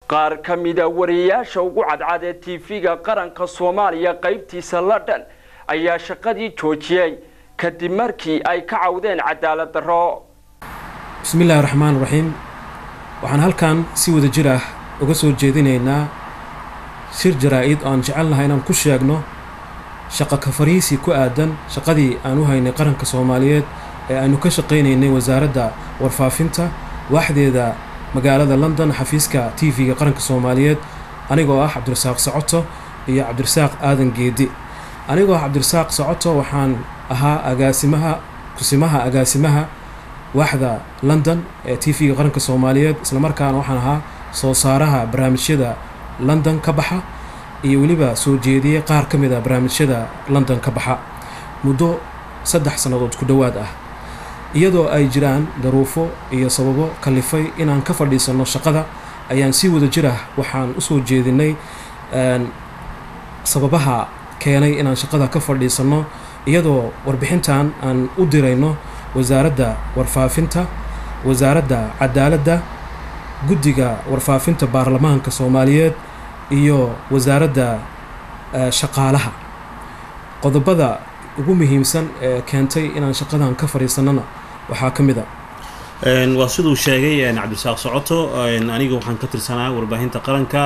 qaar ka mida wariyayaasha ugu cadcad ee tv-ga qaranka soomaaliya qaybtiisa london ayaa shaqadii joojiyey kadib markii ay ka cawdeen cadaalad darro bismillahi raxmaan raxiim waxaan halkan si wada jir ah uga soo jeedinaynaa shir jaraa-id oo aan jecelnahay inaan ku sheegno shaqo ka fariisi ku aadan shaqadii aan u haynay qaranka soomaaliyeed ee aynu ka shaqaynaynay wasaaradda warfaafinta waaxdeeda magaalada london xafiiska t v-ga qaranka soomaaliyeed anigoo ah cabdirasaaq socoto iyo cabdirasaaq aadan geedi anigoo ah cabdirasaaq socoto waxaan ahaa agaasimaha kusimaha agaasimaha waaxda london ee t v-ga qaranka soomaaliyeed islamarkaana waxaan ahaa soo saaraha barnaamijyada london ka baxa iyo weliba soo jeediyey qaar ka mid a barnaamijyada london ka baxa muddo saddex sannadood ku dhowaad ah iyadoo ay jiraan daruufo iyo sababo kalifay inaan ka fadhiisanno shaqada ayaan si wada jir ah waxaan usoo jeedinay sababaha keenay inaan shaqada ka fadhiisanno iyadoo warbixintan aan u dirayno wasaaradda warfaafinta wasaaradda cadaaladda guddiga warfaafinta baarlamaanka soomaaliyeed iyo wasaaradda shaqaalaha qodobada ugu muhiimsan ee keentay inaan shaqadan ka fadhiisanana waxaa ka mid a waa siduu sheegay cabdisaaq socoto aniga waxaan ka tirsanaa warbaahinta qaranka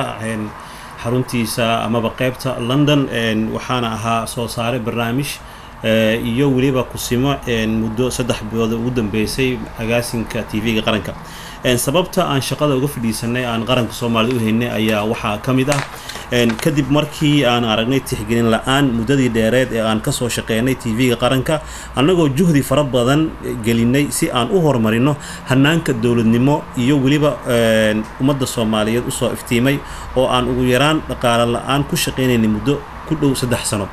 xaruntiisa amaba qeybta london waxaana ahaa soo saare barnaamij iyo weliba kusimo muddo saddex bilood ugu dambeysay agaasinka t v-ga qaranka sababta aan shaqada uga fadhiisanay aan qaranka soomaalida u haynay ayaa waxaa ka mid ah kadib markii aan aragnay tixgelin la-aan muddadii dheereed ee aan kasoo shaqeynay t v-ga qaranka annagoo juhdi fara badan gelinay si aan u horumarino hanaanka dowladnimo iyo weliba ummadda soomaaliyeed usoo iftiimay oo aan ugu yaraan dhaqaale la-aan ku shaqeynaynay muddo ku dhow saddex sano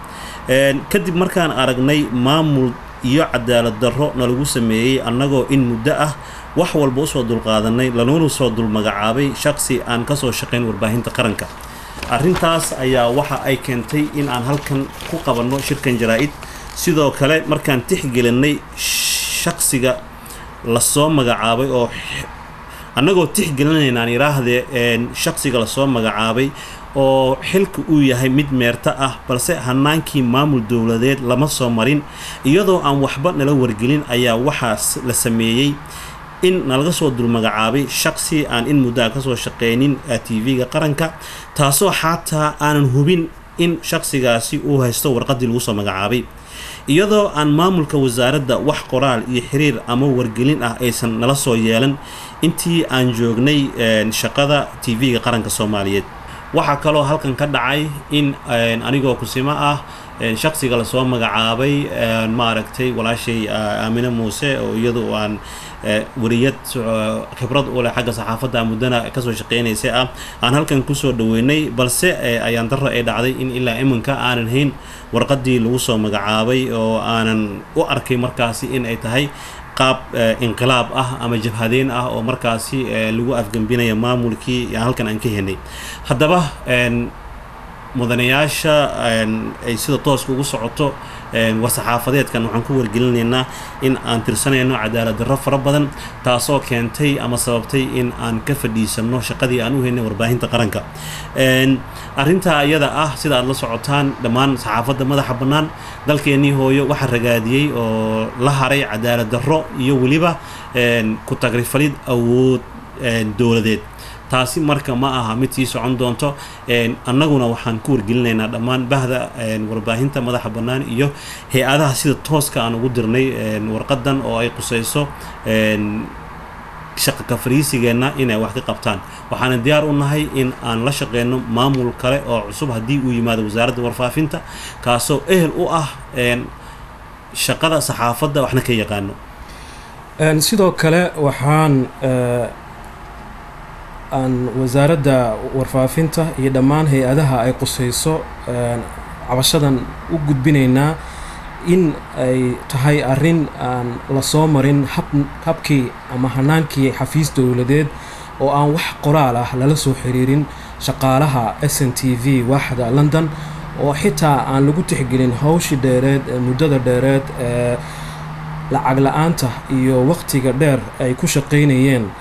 kadib markaan aragnay maamul iyo cadaalad darro nalagu sameeyey annagoo in muddo ah wax walba usoo dulqaadanay lanoona soo dulmagacaabay shaqsi aan kasoo shaqayn warbaahinta qaranka arrintaas ayaa waxa ay keentay in aan halkan ku qabanno shirkan jaraa-id sidoo kale markaan tixgelinay shaqsiga lasoo magacaabay oo annagoo tixgelinaynaan yidhaahdee shaqsiga lasoo magacaabay oo xilka uu yahay mid meerto ah balse hanaankii maamul dowladeed lama soo marin iyadoo aan waxba nala wargelin ayaa waxaas la sameeyey in nalaga soo dulmagacaabay shaqsi aan in muddaa kasoo shaqeynin t v-ga qaranka taasoo xataa aanan hubin in shaqsigaasi uu haysto warqadii lagu soo magacaabay iyadoo aan maamulka wasaaradda wax qoraal iyo xiriir ama wargelin ah aysan nala soo yeelan intii aan joognay shaqada t v-ga qaranka soomaaliyeed waxaa kaloo halkan ka dhacay in anigoo kusimo ah shaqsiga lasoo magacaabay maaragtay walaashay aamine muuse oo iyadu aan wariyad khibrad u leh xagga saxaafadda muddana kasoo shaqeynaysay ah aan halkan kusoo dhaweynay balse ayaan darro ay dhacday in ilaa iminka aanan hayn warqadii lagu soo magacaabay oo aanan u arkay markaasi in ay tahay qaab inqilaab ah ama jabhadeen ah oo markaasi lagu afgembinaya maamulkii halkan aan ka henay haddaba mudanayaasha ay sida tooska ugu socoto war-saxaafadeedkan waxaan ku wargelinaynaa in aan tirsanayno cadaalad darro fara badan taasoo keentay ama sababtay in aan ka fadhiisanno shaqadii aan u haynay warbaahinta qaranka arrintaa iyada ah sida aad la socotaan dhammaan saxaafadda madaxa bannaan dalkeennii hooyo waxaa ragaadiyey oo la haray cadaalad darro iyo weliba ku tagrifalid awood dowladeed taasi marka ma aha mid sii socon doonto annaguna waxaan ku wargelinaynaa dhammaan bahda warbaahinta madaxa bannaan iyo hay-adaha sida tooska aan ugu dirnay warqadan oo ay qusayso shaqa ka fariisigeenna inay wax ka qabtaan waxaana diyaar u nahay in aan la shaqeyno maamul kale oo cusub haddii uu yimaado wasaaradda warfaafinta kaasoo ehel u ah shaqada saxaafadda waxna ka yaqaano sidoo kale waxaan aan wasaaradda warfaafinta iyo dhammaan hay-adaha ay qusayso cabashadan u gudbinaynaa in ay tahay arrin aan lasoo marin hab habkii ama hanaankii xafiis dowladeed oo aan wax qoraal ah lala soo xiriirin shaqaalaha s n t v waaxda london oo xitaa aan lagu tixgelin hawshii dheereed ee muddada dheereed ee lacag la-aanta iyo waqtiga dheer ay ku shaqaynayeen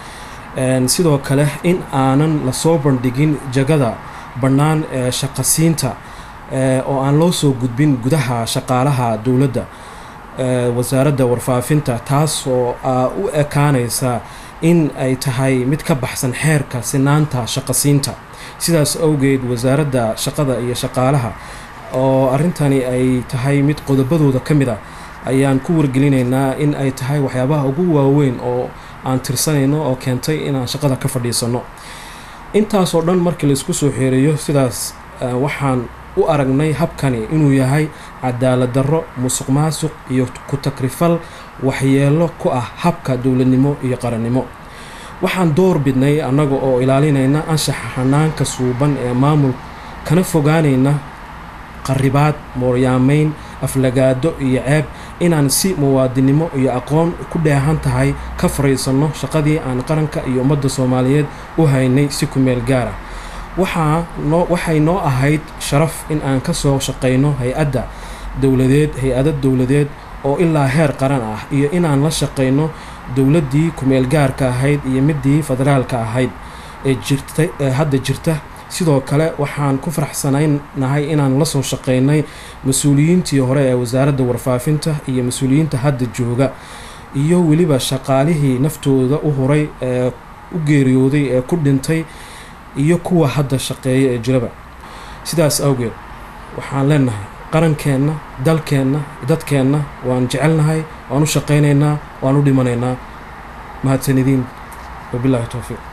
sidoo kale in aanan lasoo bandhigin jagada bannaan ee shaqasiinta oo aan loo soo gudbin gudaha shaqaalaha dowladda wasaaradda warfaafinta taas oo u ekaanaysa in ay tahay mid ka baxsan xeerka sinaanta shaqasiinta sidaas awgeed wasaaradda shaqada iyo shaqaalaha oo arrintani ay tahay mid qodobadooda ka mid a ayaan ku wargelinaynaa in ay tahay waxyaabaha ugu waaweyn oo aan tirsanayno oo keentay inaan shaqada ka fadhiisanno intaasoo dhan markii laisku soo xeereeyo sidaas waxaan u aragnay habkani inuu yahay cadaalad darro musuq maasuq iyo ku takrifal waxyeelo ku ah habka dowladnimo iyo qarannimo waxaan door bidnay annaga oo ilaalinayna anshaxa xanaanka suuban ee maamul kana fogaanayna qaribaad mooryaamayn aflagaado iyo ceeb inaan si muwaadinimo iyo aqoon ku dheehan tahay ka fariisanno shaqadii aan qaranka iyo ummadda soomaaliyeed u haynay si ku meel gaara waxaa noo waxay noo ahayd sharaf in aan ka soo shaqayno hay-adda dowladeed hay-ado dowladeed oo ilaa heer qaran ah iyo inaan la shaqayno dowladdii ku-meel gaarka ahayd iyo midii federaalka ahayd ee jirta ee hadda jirta sidoo kale waxaan ku faraxsanaynahay inaan la soo shaqaynay mas-uuliyiintii hore ee wasaaradda warfaafinta iyo mas-uuliyiinta hadda jooga iyo weliba shaqaalihii naftooda u huray ee u geeriyooday ee ku dhintay iyo kuwa hadda shaqeeya ee jiraba sidaas awgeed waxaan leenahay qarankeenna dalkeenna dadkeenna waan jecelnahay waan u shaqaynaynaa waan u dhimanaynaa mahadsanidin wabilaahi towfiiq